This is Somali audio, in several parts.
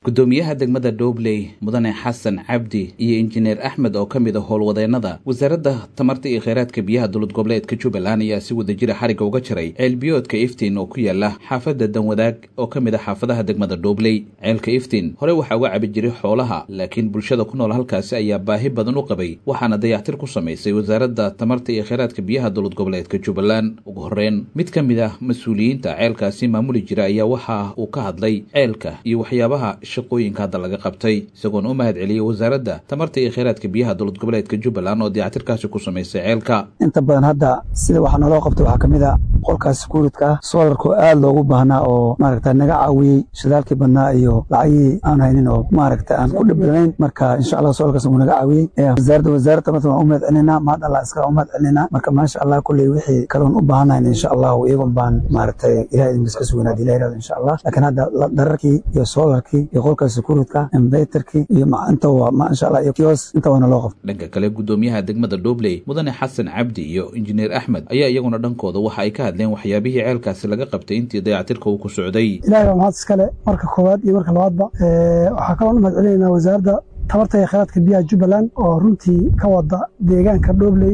gudoomiyaha degmada dhobley mudane xasan cabdi iyo injineer axmed oo ka mid a howlwadeennada wasaaradda tamarta iyo kheyraadka biyaha dowlad goboleedka jubbaland ayaa si wadajira xarigga uga jiray ceelbiyoodka iftiin oo ku yaala xaafadda danwadaag oo ka mid a xaafadaha degmada dhobley ceelka iftiin hore waxaa uga cabi jiray xoolaha laakiin bulshada ku nool halkaasi ayaa baahi badan u qabay waxaana dayactir ku samaysay wasaaradda tamarta iyo kheyraadka biyaha dowlad goboleedka jubbaland ugu horreyn mid ka mid ah mas-uuliyiinta ceelkaasi maamuli jira ayaa waxa uu ka hadlay ceelka iyo waxyaabaha shaqooyinka hadda laga qabtay isagoona u mahad celiyey wasaaradda tamarta iyo kheyraadka biyaha dowlad goboleedka jubbaland oo dayactirkaasi ku samaysay ceelka inta badan hadda sida waxaa naloo qabtay waxaa ka mid a qolkaas sekuuridka ah soolarkoo aad loogu baahnaa oo maaragta naga caawiyey shidaalkii badnaa iyo lacagihii aan haynin oo maaragta aan ku dhibdhanayn marka insha allah soolarkaas wuu naga caawiyey wasaaradda wasaaradda tamarta waan u mahad celinaa mahad allah iska u mahad celinaa marka maasha allah kulley wixii kaloon u baahanayn insha allahu iyagon baan maaragtay ilahay idinkas ka sugan hadii la yirahdo insha allah laakiin hadda dararkii iyo soolarkii iyo qolkaas sekuuridka inverterkii iyo inta waa maasha allah iyo kios inta waana loo qabtay dhanka kale gudoomiyaha degmada dhobley mudane xasan cabdi iyo injineer axmed ayaa iyaguna dhankooda waxa ay ka hadleen waxyaabihii ceelkaasi laga qabtay intii dayactirka uu ku socday ilahay baa mahad iskale marka koowaad iyo marka labaadba waxaa kaloon u mahad celinaynaa wasaaradda tamarta iyo kheyraadka biyaha jubbaland oo runtii ka wada deegaanka dhobley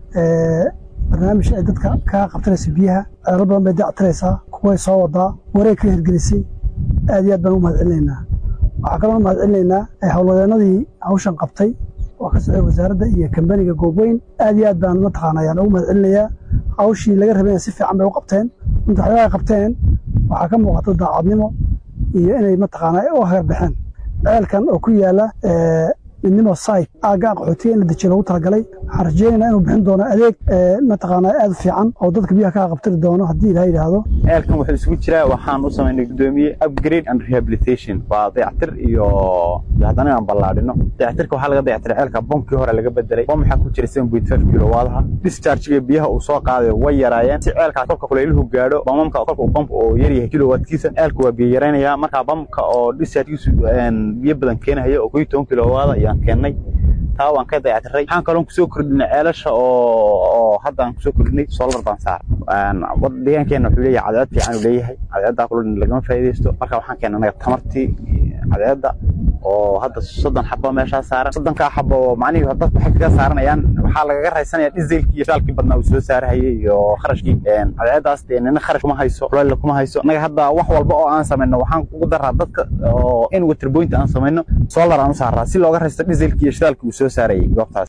barnaamij ay dadka kaga qabtanaysa biyaha ceelo badan bay dayactiraysaa kuway soo wadaa wareeg ka hirgelisay aad iyo aad baan u mahad celinaynaa waxaa kaloon u mahad celinaynaa howlwadeennadii hawshan qabtay oo ka socday wasaaradda iyo kambaniga goobweyn aad iyo aad baan mataqaana ayaan ugu mahad celinayaa hawshii laga rabayna si fiican bay u qabteen inta waxyaabaha qabteen waxaa ka muuqata daacadnimo iyo inay mataqaana u heerbaxeen ceelkan oo ku yaala midnimo site aagga qaxootiga in la dejiyo loogu talagalay waxaan rajeynaynaa inuu bixin doono adeeg mataqaana aad u fiican oo dadka biyaha kaa qabtiri doono haddii ilaha yidhaahdo ceelkan wuxuu isugu jiraa waxaan u samaynay gudoomiye upgrade and rehabilitation waa dayactir iyo haddana inaan ballaadhino dayactirka waxaa laga dayactiray ceelka bombkii hore laga bedelay bomb waxaa ku jira seven point five kilowaadaha dischargiga biyaha uu soo qaaday way yaraayeen si ceelkaas kolka kulayluhu gaadho bamamka kolka uu bamb oo yaryahay kilowaadkiisa ceelka waa biyo yaraynaya markaa bambka oo dischargigiisu biyo badan keenayo oo kuyo toban kilowaada ayaan keennay taa waan ka dayactiray waxaan kaloon kusoo kordhinay ceelasha oo hadda aan kusoo kordhinay solar baan saar deegaankeenna wuxuu leeyahay cadceed fiican uu leeyahay cadceeddaa kuloo lagama faa'iidaysto marka waxaan keennay anaga tamartii cadceedda oo hadda soddon xabo meeshaa saaran soddonkaa xabo macnihii dadku waxay kaga saaranayaan waxaa lagaga raysanaya dizelkii iyo shaalkii badnaa uu soo saarahayay iyo kharashkii cadceeddaas dee nina kharash kuma hayso kuleyla kuma hayso annaga hadda wax walba oo aan samayno waxaan ugu daraa dadka oo in waterboynta aan samayno solar aan u saaraa si looga raysto dizelkii iyo shidaalkii uu soo saarayay goobtaas